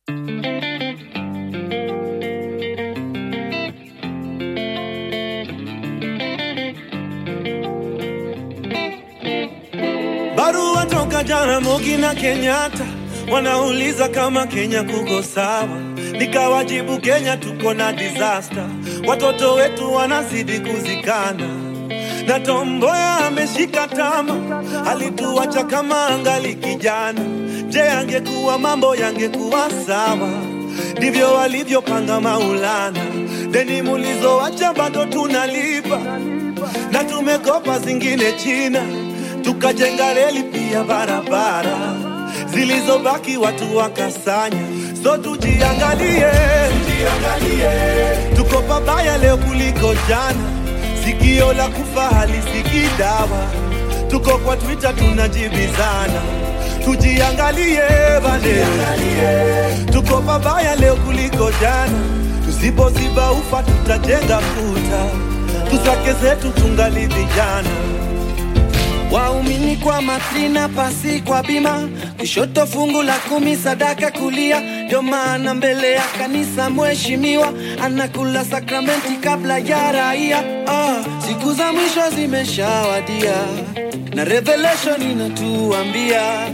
Barua toka Jaramogi na Kenyatta wanauliza kama Kenya kuko sawa, nikawajibu Kenya tuko na disaster, watoto wetu wanazidi kuzikana na Tomboya ameshika tama, alituacha kama angali kijana. Je, angekuwa mambo yangekuwa sawa? Ndivyo walivyopanga Maulana, deni mulizoacha bado tunalipa na tumekopa zingine China, tukajenga reli pia barabara, zilizobaki watu wakasanya. So tujiangalie, tujiangalie, tuko pabaya leo kuliko jana, sikio la kufa halisikii dawa, tuko kwa Twitter tunajibizana. Tujiangalie bane, tuko pabaya leo kuliko jana, tusipoziba ufa tutajenga kuta tusake zetu tungali vijana. Waumini kwa matrina, pasi kwa bima, kushoto fungu la kumi, sadaka kulia. Ndio maana mbele ya kanisa mheshimiwa anakula sakramenti kabla ya raia. Ah, siku za mwisho zimeshawadia na Revelation inatuambia